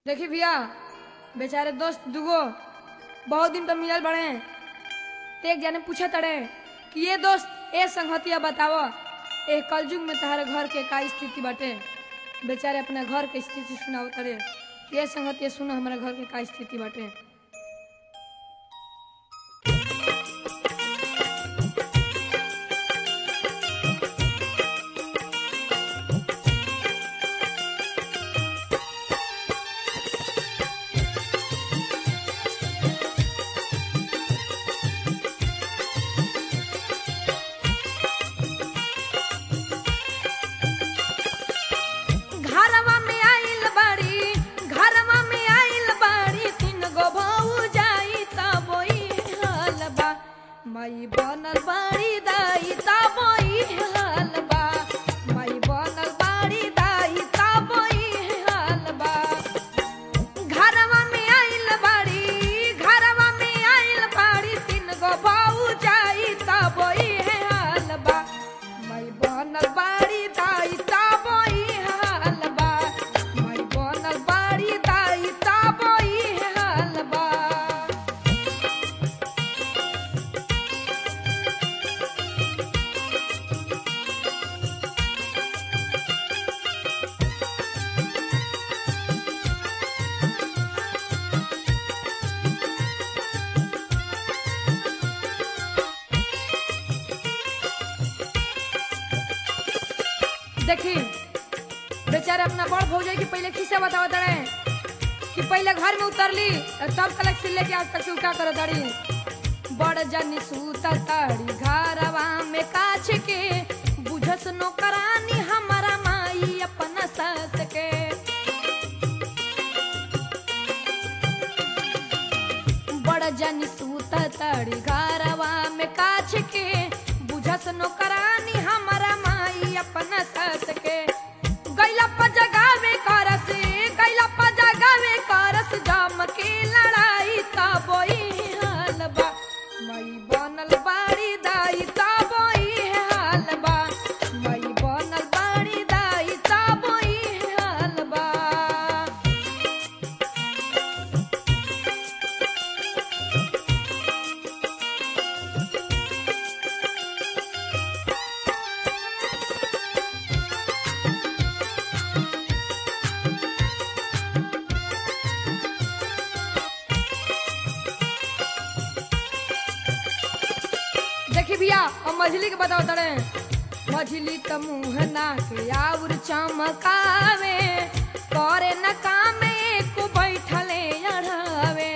देखी भैया बेचारे दोस्त दुगो बहुत दिन पर मिलल बड़े ते एक जने पूछे तड़े कि ये दोस्त ए संगतिया बताव ए कलयुग में तहारे घर के का स्थिति बाटे बेचारे अपना घर के स्थिति सुनाव तड़े ये संगतिया सुनो हमारा घर के का स्थिति बाटे घरवा में आइल बाड़ी घरवा में आइल बाड़ी तीन गो भऊ जाई तब हाल बा माई बनल बाड़ी दाई तब हाल बा माई बनल बाड़ी दाई तब हाल बा घरवा में आइल बाड़ी घरवा में आइल बाड़ी तीन गो भऊ जाई तब हाल बा माई बनल बाड़ी दाई तब हाल बा माई बनल बाड़ी दाई तब हाल बा देखी बेचारे अपना बड़ भौजाई के पहले खिस्सा बतावत रहे कि पहले घर में उतरली तब तलक से लेके आज तक से उठा कर दड़ी बड़ जनी सूता ताड़ी घरवा में काछ के बुझस नौकरानी हमारा माई अपना सास के बड़ जनी सूता ताड़ी घरवा में काछ के बुझस नौकरानी हमारा माई अपना सास के गैला पर जगावे करस गैला पर जगावे करस जम के लड़ाई तब हाल बा माई बनल बाड़ी दाई तब हाल बा माई बनल बाड़ी दाई तब हाल बा देखी भैया अब मछली के बताओ तड़े मछली त मुंह नाक आउर चमकावे करे न काम एको बैठले अढ़ावे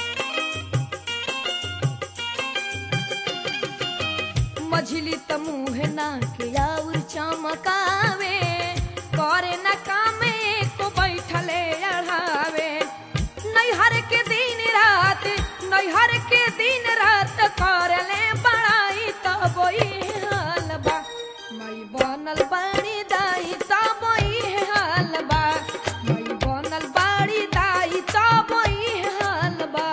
मछली त मुंह नाक आउर चमकावे करे न काम एको बैठले अढ़ावे नैहर के दिन रात नैहर के दिन रात करले बड़ाई तब हाल बा मई बनल बाड़ी दाई तब हाल बा मई बनल बाड़ी दाई तब हाल बा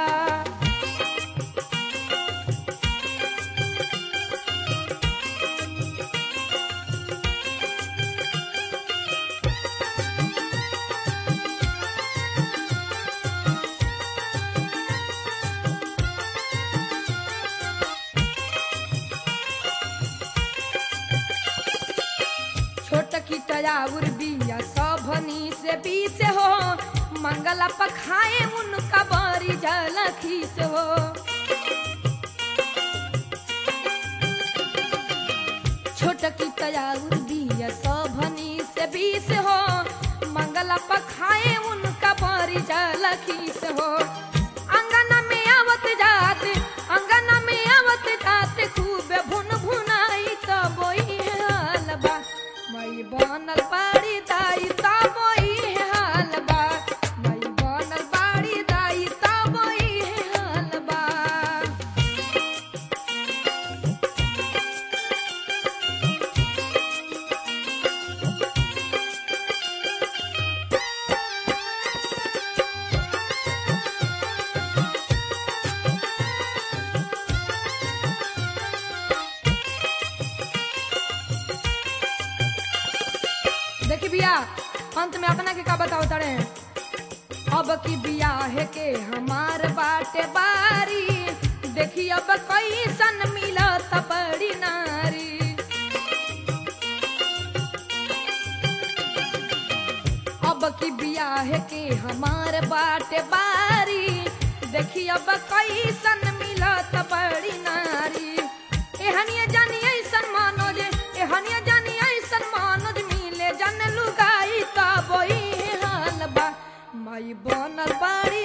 छोट की तयाउर बिया सभनी से बीस हो मंगला पखाए उनका बारी जलखी से हो छोट की तयाउर बिया सभनी से बीस हो मंगला पखाए उनका बारी जलखी से हो अंगना में आवत जात अंगना में आवत जात खूब भुन भुनाई तब हाल बा मई बनल बाड़ी दाई तब हाल बा मई बनल बाड़ी दाई तब हाल बा देखी भैया अंत में अपना के का बताओ तड़े अब की बियाह के हमार बाटे बारी देखी अब कैसन मिलत बड़ी नारी अब की बियाह के हमार बाटे बारी देखी अब कैसन मिलत बड़ी नारी एहनिया जानी ऐसन मानो जे एहनिया जानी ऐसन मानो जे मिले जन लुगाई तब हाल बा माई बनल बाड़ी